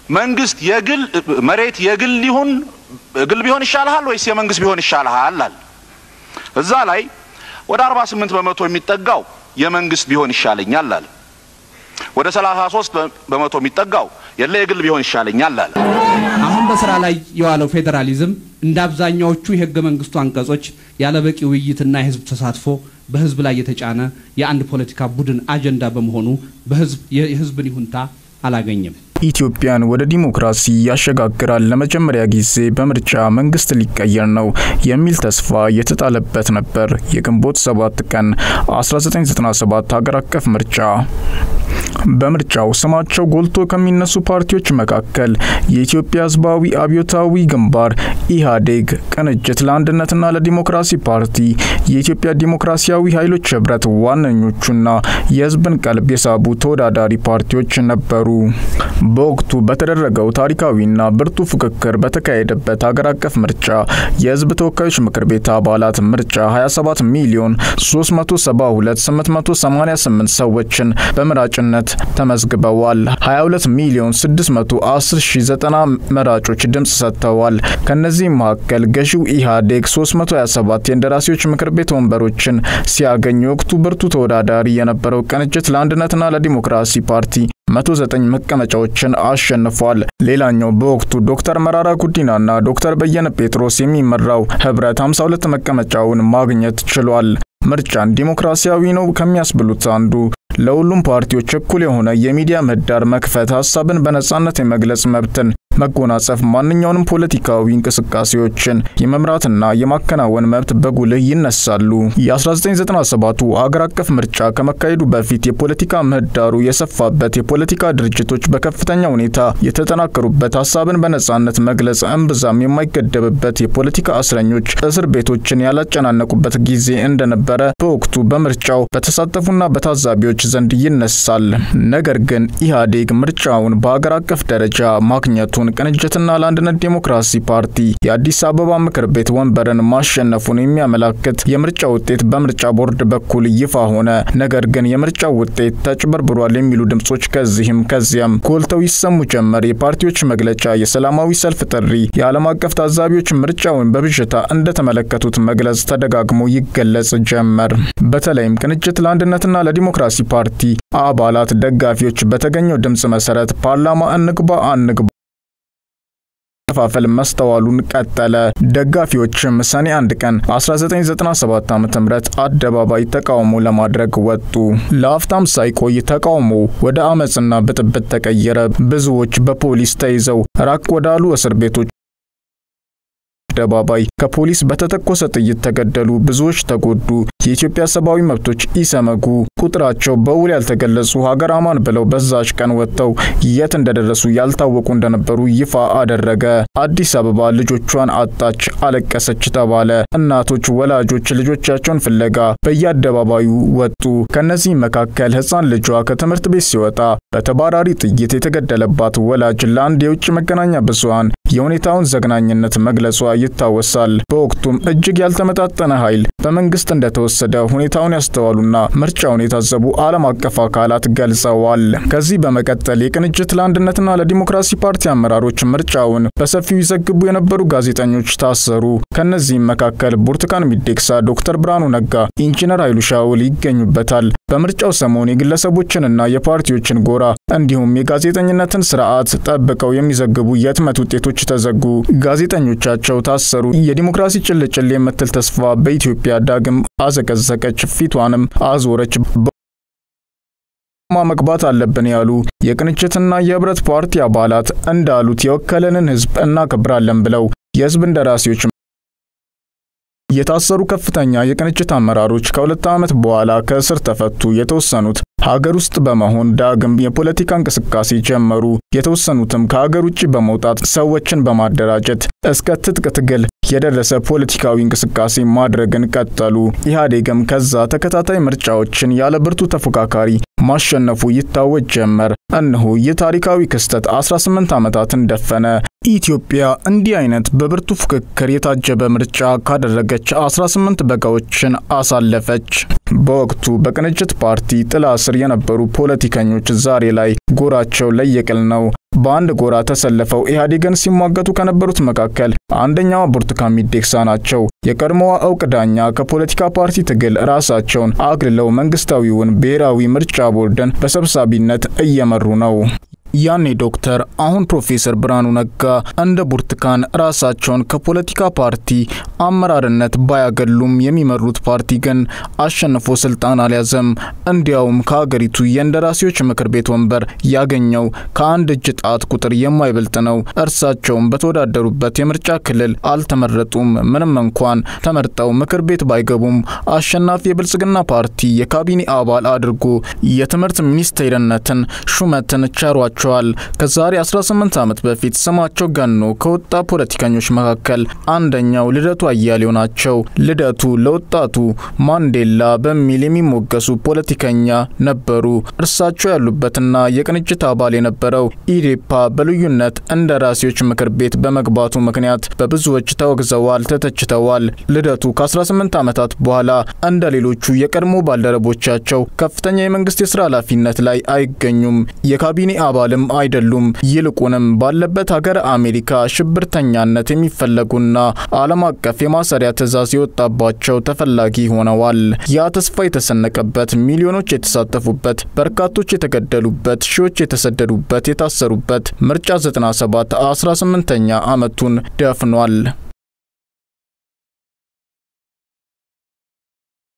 መንግስት የግል መሬት የግል ሊሆን ግል ቢሆን ይሻልሃል ወይስ የመንግስት ቢሆን ይሻልሃል አለ። እዛ ላይ ወደ 48 በመቶ የሚጠጋው የመንግስት ቢሆን ይሻለኛል አለ። ወደ 33 በመቶ የሚጠጋው የለ የግል ቢሆን ይሻለኛል አለ። አሁን በስራ ላይ የዋለው ፌዴራሊዝም እንደ አብዛኛዎቹ የህገ መንግስቱ አንቀጾች ያለ በቂ ውይይትና የህዝብ ተሳትፎ በህዝብ ላይ የተጫነ የአንድ ፖለቲካ ቡድን አጀንዳ በመሆኑ በህዝብ የህዝብን ይሁንታ አላገኘም። ኢትዮጵያን ወደ ዲሞክራሲ ያሸጋግራል፣ ለመጀመሪያ ጊዜ በምርጫ መንግስት ሊቀየር ነው የሚል ተስፋ የተጣለበት ነበር። የግንቦት 7 ቀን 1997 ሀገር አቀፍ ምርጫ። በምርጫው ስማቸው ጎልቶ ከሚነሱ ፓርቲዎች መካከል የኢትዮጵያ ህዝባዊ አብዮታዊ ግንባር ኢህአዴግ፣ ቅንጅት ለአንድነትና ለዲሞክራሲ ፓርቲ፣ የኢትዮጵያ ዲሞክራሲያዊ ኃይሎች ህብረት ዋነኞቹና የህዝብን ቀልብ የሳቡ ተወዳዳሪ ፓርቲዎች ነበሩ። በወቅቱ በተደረገው ታሪካዊና ብርቱ ፉክክር በተካሄደበት ሀገር አቀፍ ምርጫ የህዝብ ተወካዮች ምክር ቤት አባላት ምርጫ 27 ሚሊዮን 372888 ሰዎችን በመራጭነት ተመዝግበዋል። 22 ሚሊዮን 610,090 መራጮች ድምፅ ሰጥተዋል። ከነዚህም መካከል ገዢው ኢህአዴግ 327 የእንደራሴዎች ምክር ቤት ወንበሮችን ሲያገኝ የወቅቱ ብርቱ ተወዳዳሪ የነበረው ቅንጅት ለአንድነትና ለዲሞክራሲ ፓርቲ 109 መቀመጫዎችን አሸንፏል። ሌላኛው በወቅቱ ዶክተር መራራ ጉዲናና ዶክተር በየነ ጴጥሮስ የሚመራው ህብረት 52 መቀመጫውን ማግኘት ችሏል። ምርጫን ዲሞክራሲያዊ ነው ከሚያስብሉት አንዱ ለሁሉም ፓርቲዎች እኩል የሆነ የሚዲያ ምህዳር መክፈት፣ ሀሳብን በነጻነት የመግለጽ መብትን መጎናጸፍ፣ ማንኛውንም ፖለቲካዊ እንቅስቃሴዎችን የመምራትና የማከናወን መብት በጉልህ ይነሳሉ። የ1997ቱ አገር አቀፍ ምርጫ ከመካሄዱ በፊት የፖለቲካ ምህዳሩ የሰፋበት፣ የፖለቲካ ድርጅቶች በከፍተኛ ሁኔታ የተጠናከሩበት፣ ሀሳብን በነጻነት መግለጽ እምብዛም የማይገደብበት፣ የፖለቲካ እስረኞች እስር ቤቶችን ያላጨናነቁበት ጊዜ እንደነበረ በወቅቱ በምርጫው በተሳተፉና በታዛቢዎች ዘንድ ይነሳል። ነገር ግን ኢህአዴግ ምርጫውን በአገር አቀፍ ደረጃ ማግኘቱን ቅንጅትና ለአንድነት ዲሞክራሲ ፓርቲ የአዲስ አበባ ምክር ቤት ወንበርን ማሸነፉን የሚያመላክት የምርጫ ውጤት በምርጫ ቦርድ በኩል ይፋ ሆነ። ነገር ግን የምርጫው ውጤት ተጭበርብሯል የሚሉ ድምጾች ከዚህም ከዚያም ጎልተው ይሰሙ ጀመር። የፓርቲዎች መግለጫ፣ የሰላማዊ ሰልፍ ጥሪ፣ የዓለም አቀፍ ታዛቢዎች ምርጫውን በብዥታ እንደተመለከቱት መግለጽ ተደጋግሞ ይገለጽ ጀመር። በተለይም ቅንጅት ለአንድነትና ለዲሞክራሲ ፓርቲ አባላት፣ ደጋፊዎች በተገኘው ድምጽ መሰረት ፓርላማ እንግባ አንግባ መከፋፈል መስተዋሉን ቀጠለ። ደጋፊዎችም ሰኔ አንድ ቀን 1997 ዓ.ም አደባባይ ተቃውሞ ለማድረግ ወጡ። ለአፍታም ሳይቆይ ተቃውሞ ወደ አመፅና ብጥብጥ ተቀየረ። ብዙዎች በፖሊስ ተይዘው ራቅ ወዳሉ እስር ቤቶች አደባባይ ከፖሊስ በተተኮሰ ጥይት ተገደሉ። ብዙዎች ተጎዱ። የኢትዮጵያ ሰብአዊ መብቶች ኢሰመጉ ቁጥራቸው በውል ያልተገለጹ ሀገር አማን ብለው በዛች ቀን ወጥተው የት እንደደረሱ ያልታወቁ እንደነበሩ ይፋ አደረገ። አዲስ አበባ ልጆቿን አጣች፣ አለቀሰች ተባለ። እናቶች፣ ወላጆች ልጆቻቸውን ፍለጋ በየአደባባዩ ወጡ። ከነዚህ መካከል ሕፃን ልጇ ከትምህርት ቤት ሲወጣ በተባራሪ ጥይት የተገደለባት ወላጅ ለአንድ የውጭ መገናኛ ብዙሃን የሁኔታውን ዘግናኝነት መግለጿ ይታወሳል። በወቅቱም እጅግ ያልተመጣጠነ ኃይል በመንግስት እንደተወሰደ ሁኔታውን ያስተዋሉና ምርጫውን የታዘቡ ዓለም አቀፍ አካላት ገልጸዋል። ከዚህ በመቀጠል የቅንጅት ለአንድነትና ለዲሞክራሲ ፓርቲ አመራሮች ምርጫውን በሰፊው ይዘግቡ የነበሩ ጋዜጠኞች ታሰሩ። ከነዚህም መካከል ብርቱካን ሚደቅሳ፣ ዶክተር ብርሃኑ ነጋ፣ ኢንጂነር ኃይሉ ሻውል ይገኙበታል። በምርጫው ሰሞን የግለሰቦችንና የፓርቲዎችን ጎራ እንዲሁም የጋዜጠኝነትን ስርዓት ጠብቀው የሚዘግቡ የህትመት ውጤቶች ተዘጉ። ጋዜጠኞቻቸው ታሰሩ። የዲሞክራሲ ጭልጭል የምትል ተስፋ በኢትዮጵያ ዳግም አዘቀዘቀች፣ ፊቷንም አዞረች። ማ መግባት አለብን ያሉ የቅንጅትና የህብረት ፓርቲ አባላት እንዳሉት የወከለንን ህዝብ እናከብራለን ብለው የህዝብ እንደራሴዎች የታሰሩ ከፍተኛ የቅንጅት አመራሮች ከሁለት ዓመት በኋላ ከእስር ተፈቱ። የተወሰኑት ሀገር ውስጥ በመሆን ዳግም የፖለቲካ እንቅስቃሴ ጀመሩ። የተወሰኑትም ከሀገር ውጭ በመውጣት ሰዎችን በማደራጀት እስከ ትጥቅ ትግል የደረሰ ፖለቲካዊ እንቅስቃሴ ማድረግን ቀጠሉ። ኢህአዴግም ከዛ ተከታታይ ምርጫዎችን ያለ ብርቱ ተፎካካሪ ማሸነፉ ይታወጅ ጀመር። እነሆ ይህ ታሪካዊ ክስተት 18 ዓመታትን ደፈነ። ኢትዮጵያ እንዲህ አይነት በብርቱ ፉክክር የታጀበ ምርጫ ካደረገች 18 በጋዎችን አሳለፈች። በወቅቱ በቅንጅት ፓርቲ ጥላ ስር የነበሩ ፖለቲከኞች ዛሬ ላይ ጎራቸው ለየቅል ነው። በአንድ ጎራ ተሰልፈው ኢህአዴግን ሲሟገቱ ከነበሩት መካከል አንደኛዋ ብርቱካን ሚደቅሳ ናቸው። የቀድሞዋ እውቅ ዳኛ ከፖለቲካ ፓርቲ ትግል ራሳቸውን አግልለው መንግስታዊውን ብሔራዊ ምርጫ ቦርድን በሰብሳቢነት እየመሩ ነው። ያኔ ዶክተር አሁን ፕሮፌሰር ብርሃኑ ነጋ እንደ ብርቱካን ራሳቸውን ከፖለቲካ ፓርቲ አመራርነት ባያገሉም የሚመሩት ፓርቲ ግን አሸንፎ ስልጣን አልያዘም። እንዲያውም ከሀገሪቱ የእንደራሴዎች ምክር ቤት ወንበር ያገኘው ከአንድ እጅ ጣት ቁጥር የማይበልጥ ነው። እርሳቸውም በተወዳደሩበት የምርጫ ክልል አልተመረጡም። ምንም እንኳን ተመርጠው ምክር ቤት ባይገቡም አሸናፊ የብልጽግና ፓርቲ የካቢኔ አባል አድርጎ የትምህርት ሚኒስቴርነትን ሹመትን ቸሯቸዋል። ከዛሬ 18 ዓመት በፊት ስማቸው ገኖ ከወጣ ፖለቲከኞች መካከል አንደኛው ልደቱ አያሌው ናቸው። ልደቱ ለወጣቱ ማንዴላ በሚል የሚሞገሱ ፖለቲከኛ ነበሩ። እርሳቸው ያሉበትና የቅንጅት አባል የነበረው ኢዴፓ በልዩነት እንደራሴዎች ምክር ቤት በመግባቱ ምክንያት በብዙዎች ተወግዘዋል፣ ተተችተዋል። ልደቱ ከ18 ዓመታት በኋላ እንደ ሌሎቹ የቀድሞ ባልደረቦቻቸው ከፍተኛ የመንግስት የስራ ኃላፊነት ላይ አይገኙም። የካቢኔ አባልም አይደሉም። ይልቁንም ባለበት ሀገር አሜሪካ ሽብርተኛነት የሚፈለጉና ዓለም አቀፍ የማሰሪያ ትዕዛዝ የወጣባቸው ተፈላጊ ሆነዋል። ያ ተስፋ የተሰነቀበት፣ ሚሊዮኖች የተሳተፉበት፣ በርካቶች የተገደሉበት፣ ሺዎች የተሰደዱበት፣ የታሰሩበት ምርጫ 97 18ኛ ዓመቱን ደፍኗል።